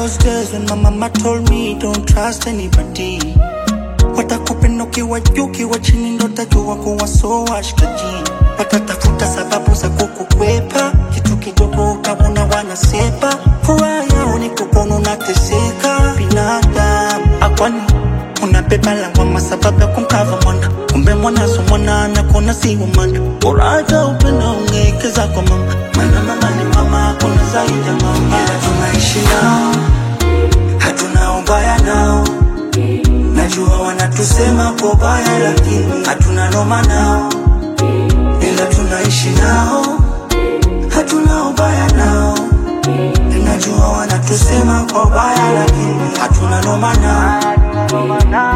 those days when my mama told me don't trust anybody. Watakupenda ukiwa juu, ukiwa chini ndo tajua kuwa so washikaji. Watatafuta sababu za kukukwepa, kitu kidogo utaona wanasepa. Furaha yao ni kukono nateseka, binadamu akwani unabeba lawama sababu ya kumkava mwana, kumbe mwana so mwana anakona si wa mwana. Bora hata upenda ungekeza kwa mama, maana mama ni mama, hakuna zaidi ya mama. Ila tunaishi nao, hatuna ubaya nao Najua wanatusema kwa baya, lakini hatuna noma nao, ila tunaishi nao, hatuna ubaya nao. Najua wanatusema kwa baya, lakini hatuna noma nao.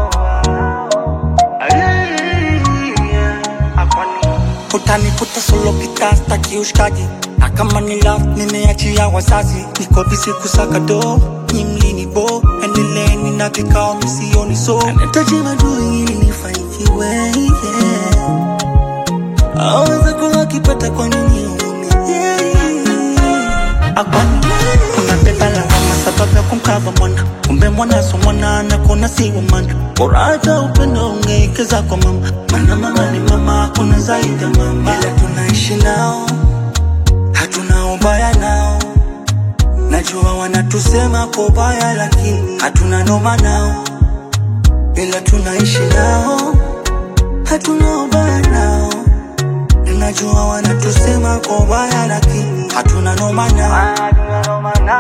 Utanikuta solo kita staki ushikaji na kama ni love nimeachia wazazi, niko busy kusaka do nyimlini bo endeleeni na vikao misioni so anahitaji madui ili nifanikiwe yeah. aweza kuwa akipata kwa nini uume yeah. akwani unabeba lawama sababu ya kumkava mwana kumbe mwana so mwana anakona si wa mana bora hata upendo ungeekeza kwa mama mana mama ni mama hakuna zaidi ya mama ila tunaishi nao hatuna ubaya nao najua wanatusema kwa ubaya lakini hatuna noma nao ila tunaishi nao hatuna ubaya nao najua wanatusema kwa ubaya lakini hatuna noma nao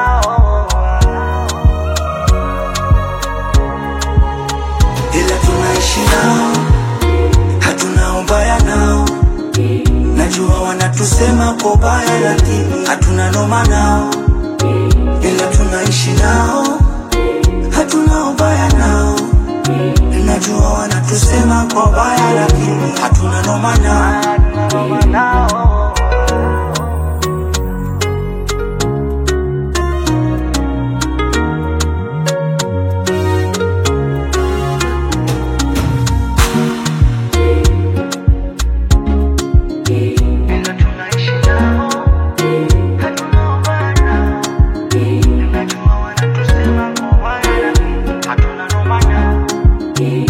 ila tunaishi nao, hatuna ubaya nao. Najua wanatusema kwa ubaya, lakini hatuna noma nao, ila tunaishi nao, hatuna ubaya nao. Najua wanatusema kwa ubaya, lakini hatuna noma nao. ila tunaishi nao, hatuna ubaya nao. Najua wanatusema kwa ubaya, lakini hatuna noma nao.